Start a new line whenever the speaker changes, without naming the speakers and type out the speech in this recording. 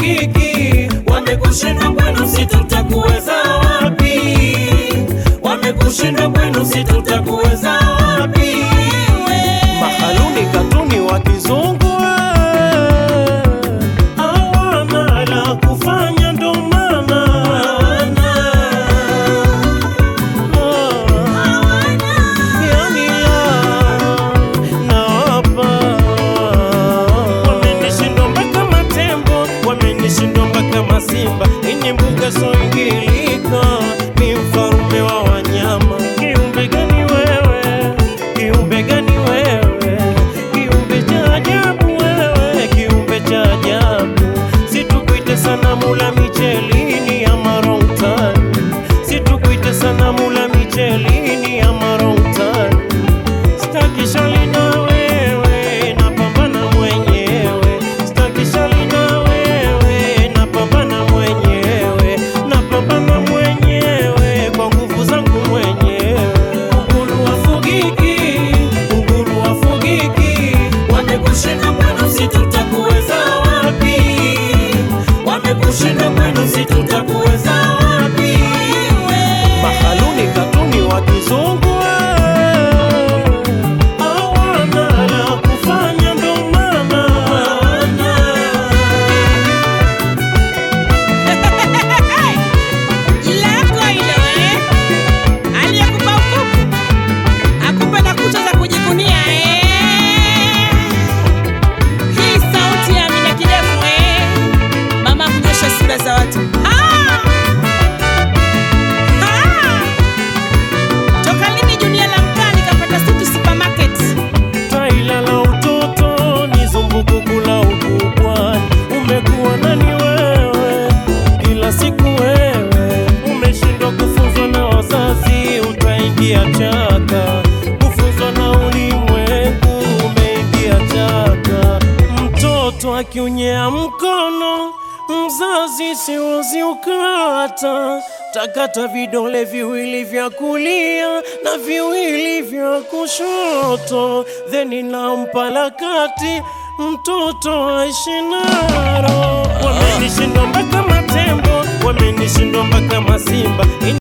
wafugiki, wamekushinda kwenu, si tutakuweza wapi? Wamekushinda kwenu, si tutakuweza wapi?
Mahaluni katuni wa kizungu hawana la kufanya, ndo maana yani nawapa wamenishindwa mpaka matembo, wamenishindwa mpaka masimba. Ini mbuga soingilika, ni mfarume wa wanyama. Kiumbe gani wewe? Kiumbe gani wewe? Kiumbe cha ajabu wewe, kiumbe cha ajabu. Situkuite sanamu la michelini ama routani, situkuite sanamu la michelini ama routani. Sitaki shali na wewe, napambana mwenyewe. Sitaki shali na wewe, napambana mwenyewe. Napambana mwenyewe kwa nguvu zangu mwenyewe.
Unguru wafugiki, unguru wafugiki, wamekushinda kwenu, si tutakuweza wapi? Wamekushinda kwenu, si tutakuweza wapi?
Mahaluni katuni wa kizungu hawana la kufanya, ndo maana
lako hilo eh? Aliyekupa ukuku akupe na kucha za kujivunia eh? Hii sauti ya Amina Kidevu eh? Mama kunyosha sura za watu Ah! Ah! Toka lini Junia la mkaa nikapata suti supermarket?
taila la utoto ni zumbukuku la ukubwani. Umekuwa nani wewe? Kila siku wewe umeshindwa kufunzwa na wazazi, utaingia chaka. Kufunzwa na ulimwengu, umeingia chaka. Mtoto akiunyea mkono mzazi siwezi ukata, takata vidole viwili vya kulia na viwili vya kushoto, theni nampa la kati mtoto aishi naro. Wamenishindwa mpaka matembo, wamenishindwa mpaka masimba.